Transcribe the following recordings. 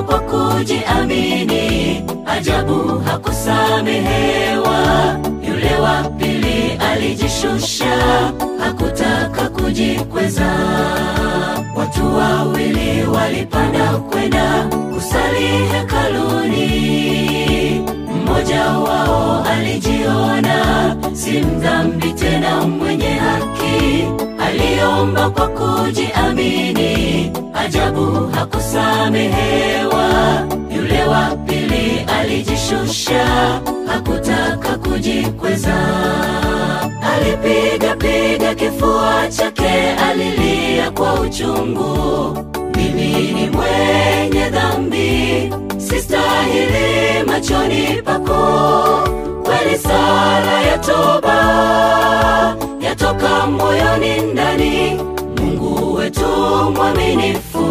kwa kujiamini, ajabu hakusamehewa. Yule wa pili alijishusha, hakutaka kujikweza. Watu wawili walipanda kwenda kusali hekaluni. Mmoja wao alijiona si mdhambi tena mwenye haki, aliomba kwa kujiamini, ajabu hakusamehewa. Yule wa pili alijishusha, hakutaka kujikweza. Alipiga piga kifua chake, alilia kwa uchungu, mimi ni mwenye dhambi, sistahili machoni pako. Kweli sala ya toba yatoka moyoni ndani, Mungu wetu mwaminifu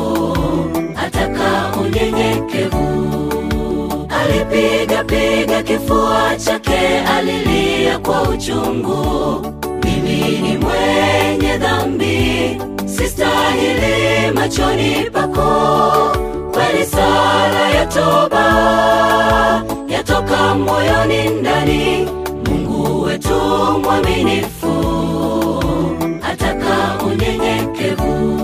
ataka unyenyekevu. Alipiga piga kifua chake, alilia kwa uchungu, mimi ni mwenye dhambi, sistahili machoni pako. Kweli sala ya toba yatoka moyoni ndani, Mungu wetu mwaminifu ataka unyenyekevu.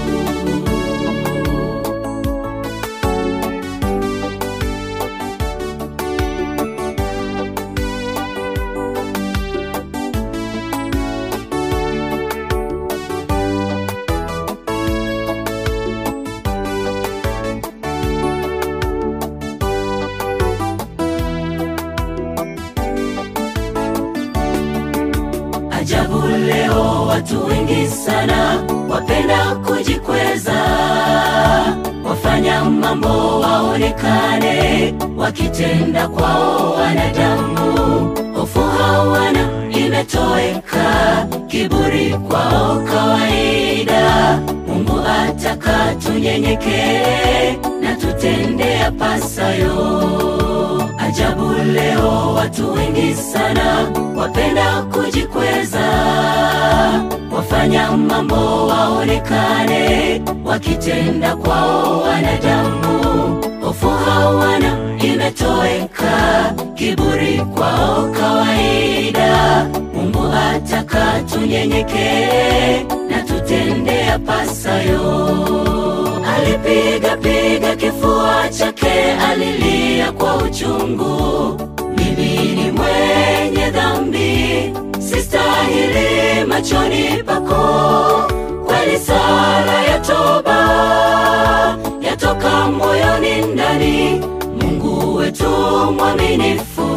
Ajabu leo watu wengi sana wapenda kujikweza, wafanya mambo waonekane, wakitenda kwao wanadamu, hofu hawana imetoweka, kiburi kwao kawaida. Mungu ataka tunyenyekee na tutende yapasayo. Ajabu leo watu wengi sana wapenda kujikweza, wafanya mambo waonekane, wakitenda kwao wanadamu, hofu hawana imetoweka, kiburi kwao kawaida. Mungu ataka tunyenyekee na tutende yapasayo. Alipiga piga kifua chake, alilia kwa uchungu, mimi ni mwenye dhambi, sistahili machoni pako. Kweli sala ya toba yatoka moyoni ndani, Mungu wetu mwaminifu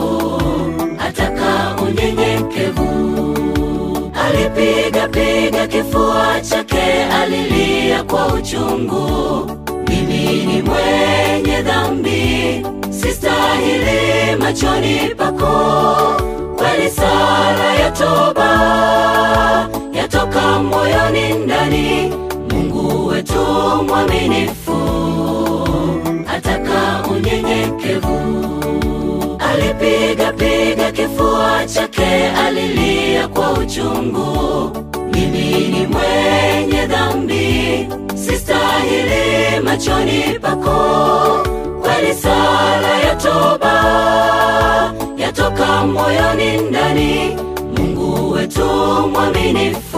ataka unyenyekevu. Alipiga piga kifua chake, alilia kwa uchungu, mimi ni mwenye dhambi, sistahili machoni pako. Kweli sala ya toba yatoka moyoni ndani, Mungu wetu mwaminifu ataka unyenyekevu. Alipiga piga kifua chake, alilia kwa uchungu, mimi ni mwenye dhambi, sistahili machoni pako. Kweli sala ya toba yatoka moyoni ndani, Mungu wetu mwaminifu